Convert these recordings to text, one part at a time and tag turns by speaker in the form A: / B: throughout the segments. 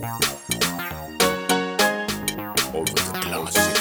A: Over the classic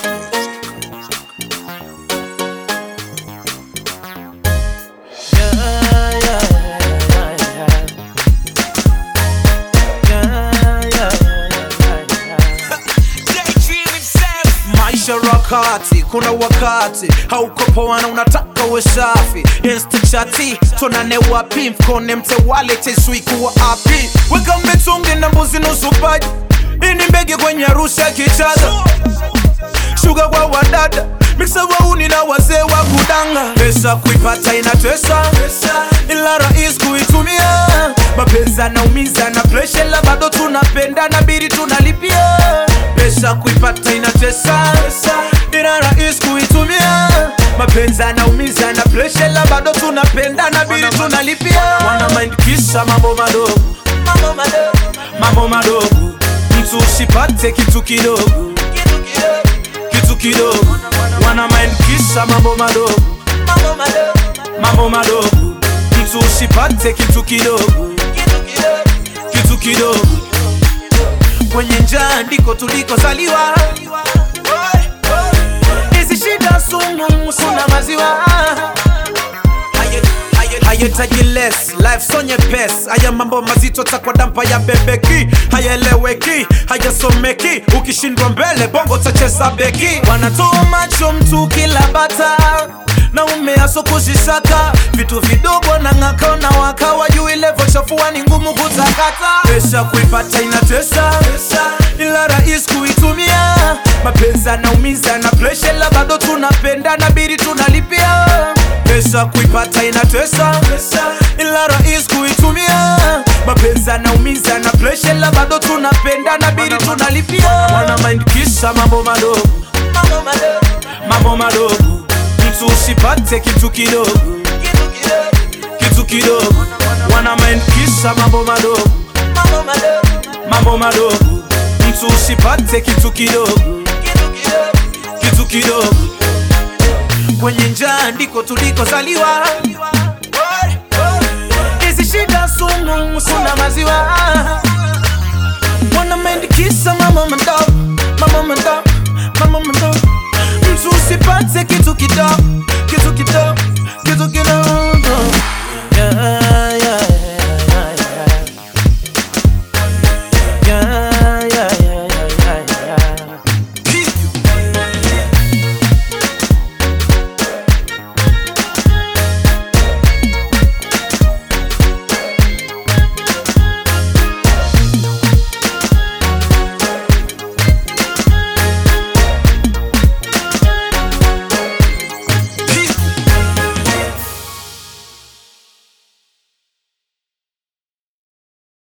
B: maisha rakati kuna wakati hauko poa na unataka uwe safi instachati tonane wapi mfukone mtewale teswikuwa api weka mbetungi na mbuzi nusu paji ini mbege kwenye arusha kichaga shuga kwa wadada miksa wauni na wazee wa kudanga pesa kuipata inatesa ila rais kuitumia mapenzi anaumiza na presha la bado tunapenda na biri tunalipia pesa kuipata inatesa ila rais kuitumia mapenzi anaumiza na presha la bado tunapenda na biri tunalipia wana mind kisa mambo madogo mambo madogo mtu usipate kitu kidogo kitu kidogo wana mind kisa mambo madogo mambo madogo mtu usipate kitu kidogo kitu kidogo kwenye njaa ndiko tulikozaliwa hizi shida sumu suna maziwa hayetaji less life so nyepesi haya mambo mazito takwa dampa ya bebeki hayaeleweki hayasomeki ukishindwa mbele bongo tacheza beki wanatoa macho mtu kila bata na umeaso kuzisaka vitu vidogo na ng'aka na waka wajui levo chafua ni ngumu kutakata pesa kuipata inatesa ila rais kuitumia mapenzi anaumiza na presha la bado tunapenda na biri tunalipia pesa kuipata inatesa ila rais kuitumia mapenzi anaumiza na presha la bado tunapenda na biri tunalipia wana mind kisa mambo madogo mambo madogo mtu usipate kitu kidogo kitu kidogo wana mind kisa mambo madogo mambo madogo mtu usipate kitu kidogo kitu kidogo kwenye njaa ndiko tulikozaliwa hizi shida sumu suna maziwa